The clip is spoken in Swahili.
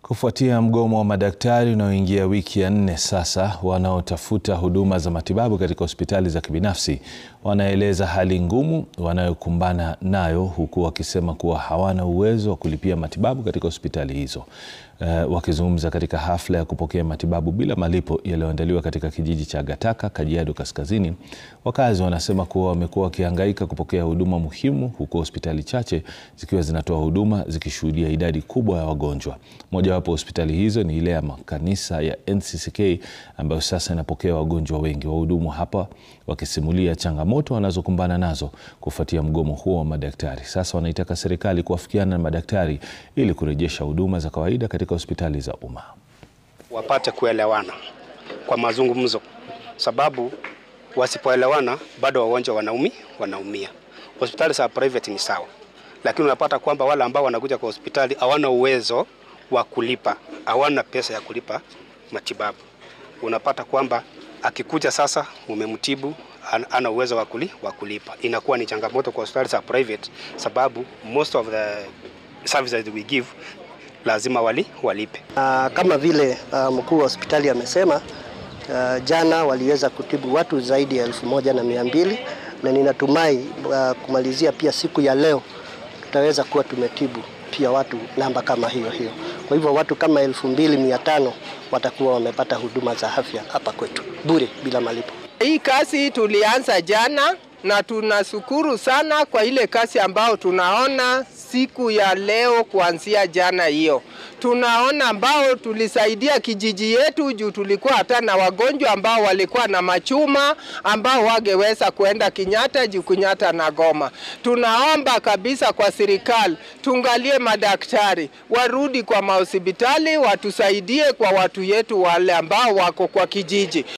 Kufuatia mgomo wa madaktari unaoingia wiki ya nne sasa, wanaotafuta huduma za matibabu katika hospitali za kibinafsi wanaeleza hali ngumu wanayokumbana nayo huku wakisema kuwa hawana uwezo wa kulipia matibabu katika hospitali hizo. Uh, wakizungumza katika hafla ya kupokea matibabu bila malipo yaliyoandaliwa katika kijiji cha Gataka, Kajiado Kaskazini, wakazi wanasema kuwa wamekuwa wakihangaika kupokea huduma muhimu huku hospitali chache zikiwa zinatoa huduma zikishuhudia idadi kubwa ya wagonjwa. Mojawapo hospitali hizo ni ile ya makanisa ya NCCK ambayo sasa inapokea wagonjwa wengi. Wahudumu hapa wakisimulia changamoto wanazokumbana nazo kufuatia mgomo huo wa madaktari. Sasa wanaitaka serikali kuafikiana na madaktari ili kurejesha huduma za kawaida katika hospitali za umma. Wapate kuelewana kwa mazungumzo, sababu wasipoelewana bado wagonjwa wanaumi wanaumia. Hospitali za private ni sawa, lakini unapata kwamba wale ambao wanakuja kwa hospitali hawana uwezo wa kulipa, hawana pesa ya kulipa matibabu. Unapata kwamba akikuja sasa, umemtibu ana uwezo wa kulipa, inakuwa ni changamoto kwa hospitali za private, sababu most of the services we give lazima wali, walipe. Uh, kama vile uh, mkuu wa hospitali amesema, uh, jana waliweza kutibu watu zaidi ya elfu moja na mia mbili na ninatumai uh, kumalizia pia siku ya leo tutaweza kuwa tumetibu pia watu namba kama hiyo hiyo. Kwa hivyo watu kama elfu mbili mia tano watakuwa wamepata huduma za afya hapa kwetu bure bila malipo. Hii kazi tulianza jana na tunashukuru sana kwa ile kazi ambao tunaona siku ya leo kuanzia jana hiyo. Tunaona ambao tulisaidia kijiji yetu juu tulikuwa hata na wagonjwa ambao walikuwa na machuma ambao wangeweza kuenda Kenyatta juu Kenyatta na Goma. Tunaomba kabisa kwa serikali tungalie madaktari warudi kwa mahospitali watusaidie kwa watu yetu wale ambao wako kwa kijiji.